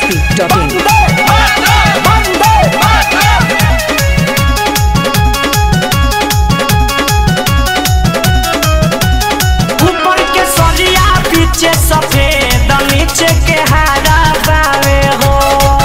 masti.in. ऊपर के सरिया पीछे सफेद नीचे के हरा बावे हो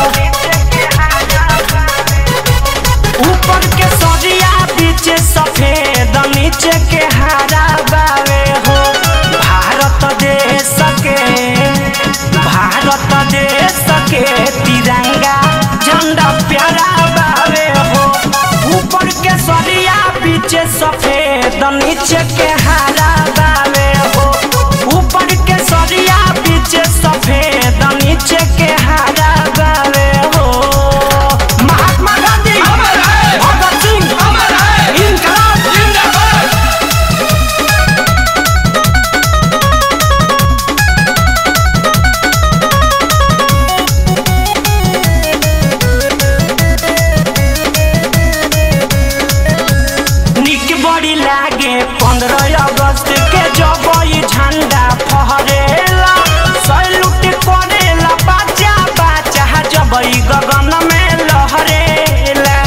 ऊपर के सरिया पीछे सफेद नीचे के हरा बावे हो भारत देश के भारत देश के तिरंगा झंडा प्यारा बावे हो ऊपर के सरिया पीछे सफेद नीचे के हरा बावे हो ऊपर के सरिया पीछे सफेद नीचे के हरा बावे हो महात्मा गांधी भगत सिंह इनकलाब निक बड़ी लागे पंद्रह अगस्त के जब ई झंडा फहरेला सैलूट करेला बाजा बाजा जब ई गगन में लहरेला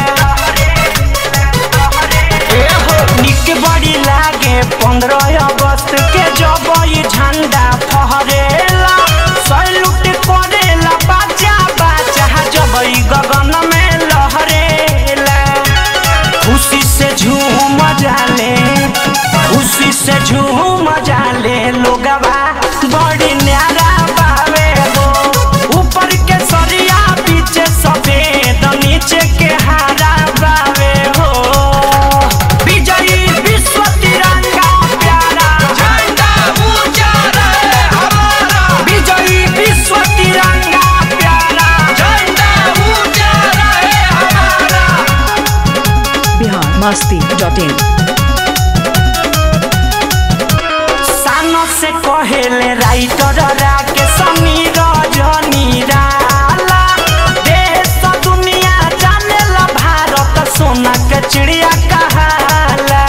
एहो निक बड़ी लागे पंद्रह अगस्त के जब ई झंडा फहरेला सैलूट करेला बाजा बाजा जब ई गगन में लहरेला खुशी से झूम जाले खुशी से झूम जाले लोगवा बड़ी न्यारा बावे हो ऊपर के सरिया पीछे सफेद नीचे के हरा बावे हो विजयी विश्व तिरंगा प्यारा झंडा ऊंचा रहे हमारा विजयी विश्व तिरंगा प्यारा झंडा ऊंचा रहे हमारा Bihar masti.in. सानो से कहेले राइटर राके समीर रजनी राला देश दुनिया जानेला भारत सोना के चिड़िया कहाला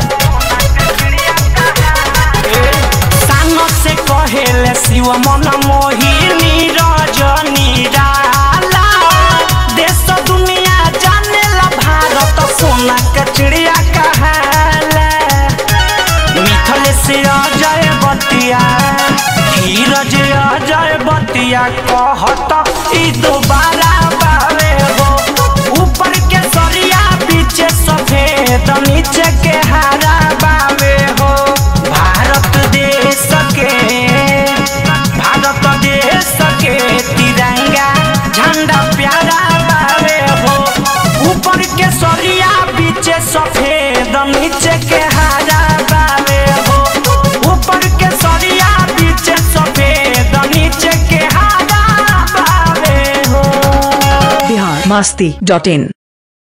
सानो से कहेले शिव मन मोहिनी रजनी राला देश दुनिया जानेला भारत सोना के चिड़िया कहाला मिथल से अजय बतिया धीरज अजय बतिया कहत ई दोबारा बावे हो ऊपर के सरिया पीछे सफेद नीचे के हरा बावे हो भारत देश के भारत देश के तिरंगा झंडा प्यारा बावे हो ऊपर के सरिया पीछे सफेद नीचे के हरा बावे हो ऊपर के सरिया पीछे सफेद नीचे के हरा बावे हो Bihar masti.in.